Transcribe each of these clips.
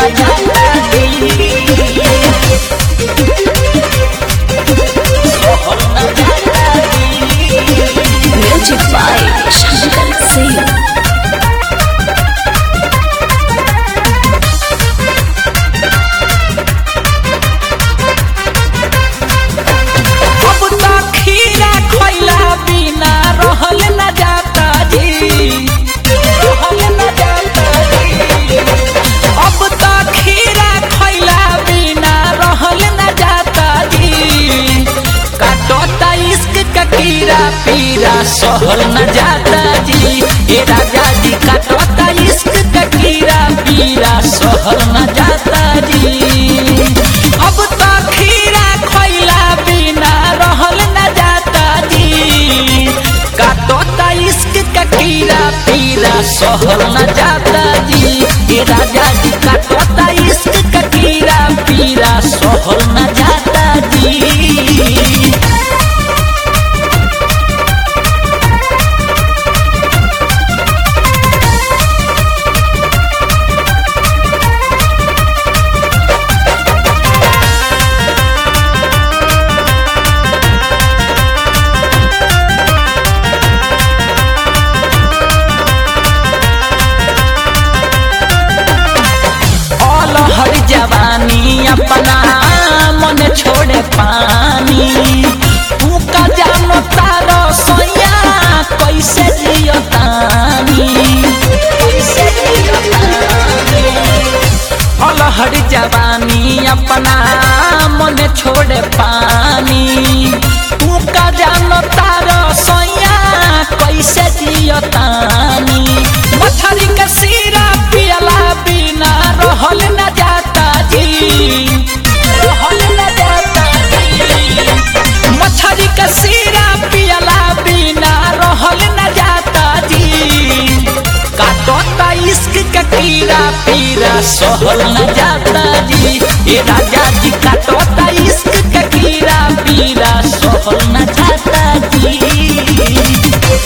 न जाता जी सहल न जाता जी म्यूजिक बाय शंकर सिंह अब तो खीरा खइला बिना रहल न जाता जी रहल न जाता जी अब तो खीरा खइला बिना रहल न जाता जी काटता इश्क का कीड़ा पीरा सहल न जाता जी ए राजा जी काटता इश्क का कीड़ा पीरा सहल न जाता जी अब तो खीरा खइला बिना रहल न जाता जी काटता इश्क का कीड़ा पीरा सहल न जाता जी ए राजा जी काटता इश्क का कीड़ा पीरा सहल न जाता जी ऑल हर जवानी अपना मन छोड़े पानी तू का जानो तारो सोया कैसे जियो तानी कैसे जियो तानी ऑल हर जवानी अपना मन छोड़े पानी तू का जानो तारो सोया कैसे जियो तानी मछली के सीरा पियला बिना रहल न जाता जी रहल न जाता जी मछली के सीरा पियला बिना रहल न जाता जी काटता इश्क का कीड़ा पीरा सहल न जाता जी ए राजा जी काटता इश्क का कीड़ा पीरा सहल न जाता जी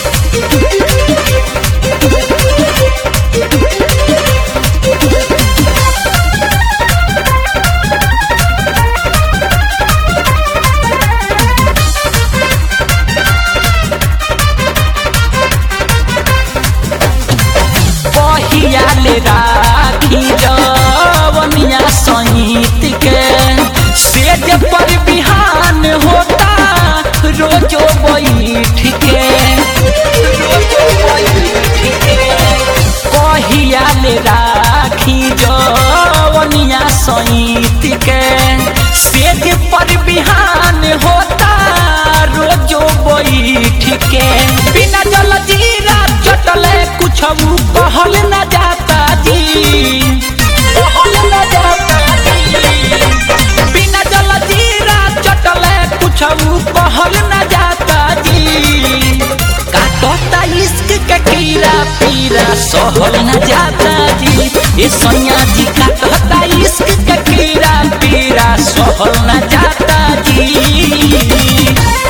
पहिया ले राखी जवनिया सहित के सेज पर बिहान होता रोजो बैठ के रोजो बैठ के पहिया ले राखी जवनिया सहित के सेज पर बिहान होता रोजो बैठ के बिना जल जीरा चटले कुछ कहल न जाता जी कहल न जाता जी बिना जल जीरा चटले कुछ कहल न जाता जी काटता इश्क के कीड़ा पीरा सहल न जाता जी ए सैया जी काटता इश्क के कीड़ा पीरा सहल न जाता जी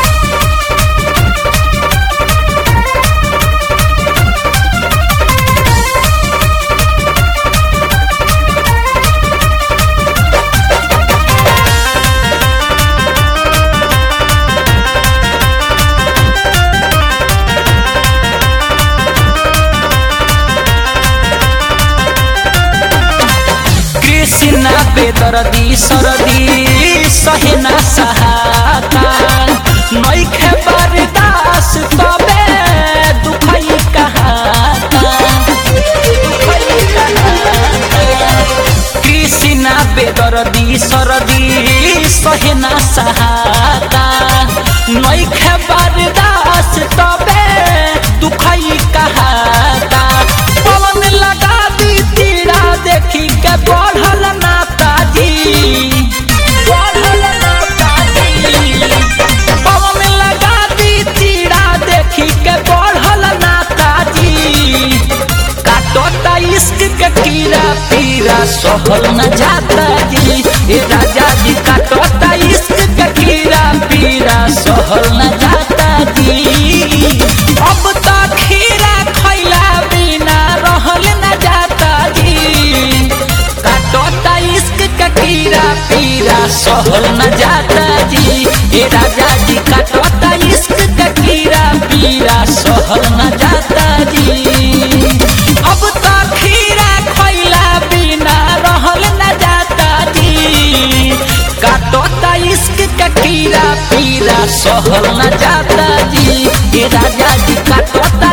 कृष्णा बेदर्दी सरदी सहेना सहाता नैखे बरदास तबे दुखई कहाता दुखई कहाता। कृष्णा बेदर्दी सरदी सहेना सहाता नैखे बरदास तबे दुखई कहाता पवन लगा दी तीरा देखी के बढ़ल नाता जी बढ़ल नाता जी पवन लगा दी तीरा देखी के बढ़ल नाता जी काटता इश्क के कीड़ा पीरा सहल न जाता जी ए राजा जी काटता इश्क के कीड़ा पीरा सहल न जाता जी अब तो खीरा खैला बिना रहल न जाता जी काटता सहल न जाता जी ए राजा जी काटता इश्क का कीड़ा पीरा सहल न जाता जी अब तो खीरा खैला बिना रहल न जाता जी काटता इश्क का कीड़ा पीरा सहल न जाता जी ए राजा जी काटता